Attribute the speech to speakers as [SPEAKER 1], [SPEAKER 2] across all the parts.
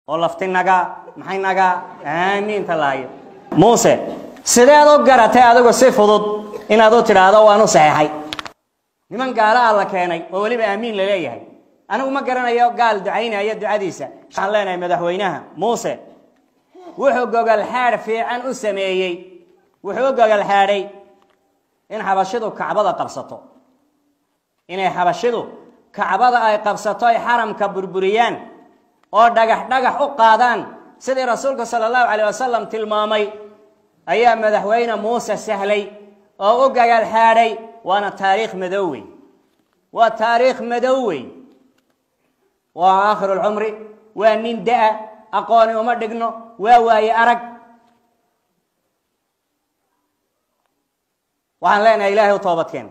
[SPEAKER 1] oo lafti naga maxay naga aamiinta laayo muuse sideed u garatay adigu si fudud inaad u tidhaahdo waan u saxeexay niman gaala ah la keenay oo weliba aamiin la leeyahay anigu ma garanayo gaal ducaynaya ducadiisa waxaan leenahay madaxweynaha muuse wuxuu gogol xaadh fiican u sameeyey wuxuu u gogol xaadhay in xabashidu kacbada qabsato inay xabashidu kacbada ay qabsato ay xaramka burburiyaan oo dhagax dhagax u qaadaan sidii rasuulku sala allahu calayh wasalam tilmaamay ayaa madaxweyne muuse sahlay oo u gogol xaadhay waana taariikh madow wey waa taariikh madow wey waa aakhiru lcumri waa nin da-a aqooni uma dhigno waa waaye arag waxaan leenahay ilaahay u toobadkeen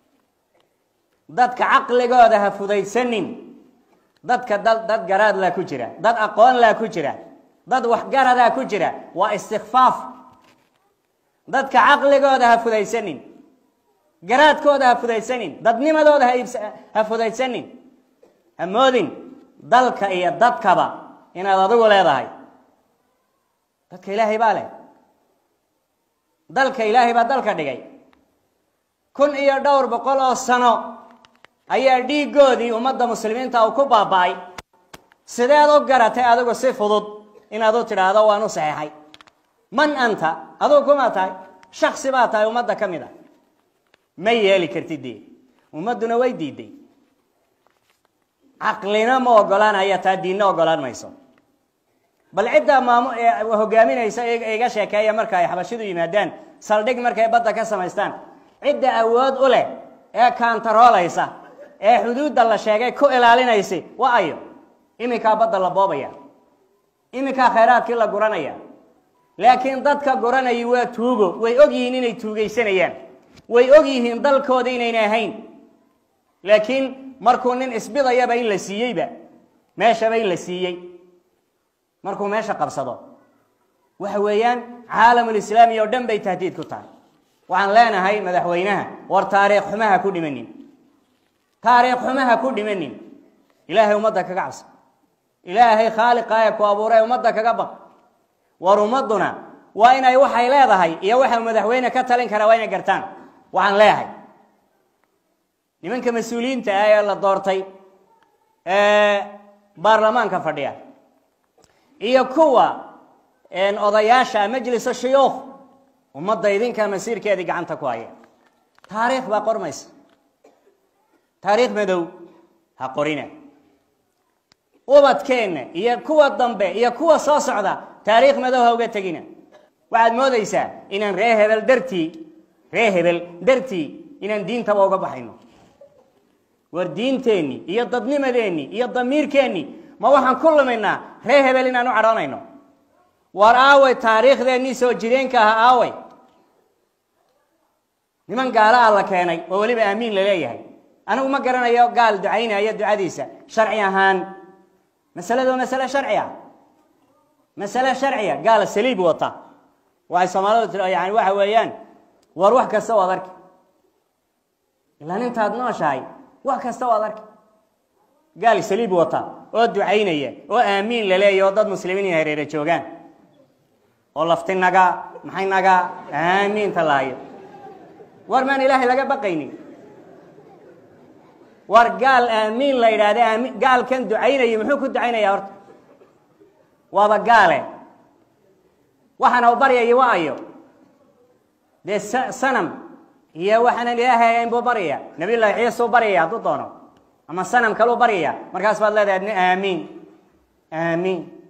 [SPEAKER 1] dadka caqligooda ha fudaysanin dadka dad dad garaadlaa ku jira dad aqoonlaa ku jira dad waxgaradaa ku jira waa istikfaaf dadka caqligooda ha fudaysanin garaadkooda ha fudaysanin dadnimadooda ha iibs ha fudaysanin ha moodin dalka iyo dadkaba inaad adigu leedahay dadka ilaahay baa leh dalka ilaahay baa dalka dhigay kun iyo dhowr boqol oo sano ayaa dhiiggoodii ummadda muslimiinta uu ku baaba'ay sideed u garatay adigu si fudud inaad u tidhaahdo waan u saxeexay man anta adigu kuma tahay shaksi baa tahay ummadda ka mid a ma yeeli kartid dee ummadduna way diiday caqlina ma ogolaanaya taa diinna ogolaan mayso bal ciddaa maamu hogaaminaysa iga sheekeeya marka ay xabashidu yimaadaan saldhig markay badda ka samaystaan cidda awood u leh ee kaantaroolaysa ee xuduudda la sheegay ku ilaalinaysa waa ayo iminkaa badda la boobaya iminkaa khayraadkii la guranaya laakiin dadka guranayay waa tuugo way og yihiin inay tuugaysanayaan way og yihiin dalkooda inayna ahayn laakiin markuu nin isbidayaba in la siiyeyba meeshaba in la siiyey markuu meesha qabsado waxa weeyaan caalamulislaami oo dhan bay tahdiid ku tahay waxaan leenahay madaxweynaha war taariikh xumaha ku dhimanin taariikh xumaha ku dhimanin ilaahay ummadda kaga cabsa ilaahay khaaliqa ee ku abuuray ummadda kaga baq war ummadduna waa inay waxay leedahay iyo waxa madaxweyne ka talin kara waa inay gartaan waxaan leeyahay nimanka mas-uuliyiinta ah ee la doortay ee baarlamaanka fadhiya iyo kuwa odayaasha majlisu shuyuukh ummadda idinkaa masiirkeedii gacanta ku haya taariikh baa qormaysa taariikh madow ha qorina ubadkeenna iyo kuwa dambe iyo kuwa soo socda taariikh madow ha uga tegina waxaad moodaysaa inaan ree hebel dartii ree hebel dartii inaan diintaba uga baxayno war diinteenni iyo dadnimadeenni iyo damiirkeenni ma waxaan ku lumaynaa ree hebel inaan u cadhoonayno war aaway taariikhdeennii soo jireenka aha aaway niman gaala ah la keenay oo weliba aamiin la leeyahay anigu ma garanayo gaal ducaynaya ducadiisa sharci ahaan masaladu waa masale sharci ah masale sharciya gaala saliib wata waxay soomaalidu tir yani waxa weeyaan war wax kasta waad arki ilaa nintaad nooshahay wax kasta waad arki gaal saliib wata oo ducaynaya oo aamiin la leeyahy oo dad muslimiin iyo hareere joogaan oo lafti naga maxay naga aamiinta laayo war maan ilaahay laga baqaynin war gaal aamiin la yidhaahda aami gaalkan ducaynaya muxuu ku ducaynaya horta waaba gaale waxaana u baryaya wa ayo dee sanam iyo waxaanan ilaahay ahayn buu baryaya nabiy llahi ciisuu baryaya hadduu doono ama sanam kaluu baryaya markaas baad leedahay adna aamiin aamiin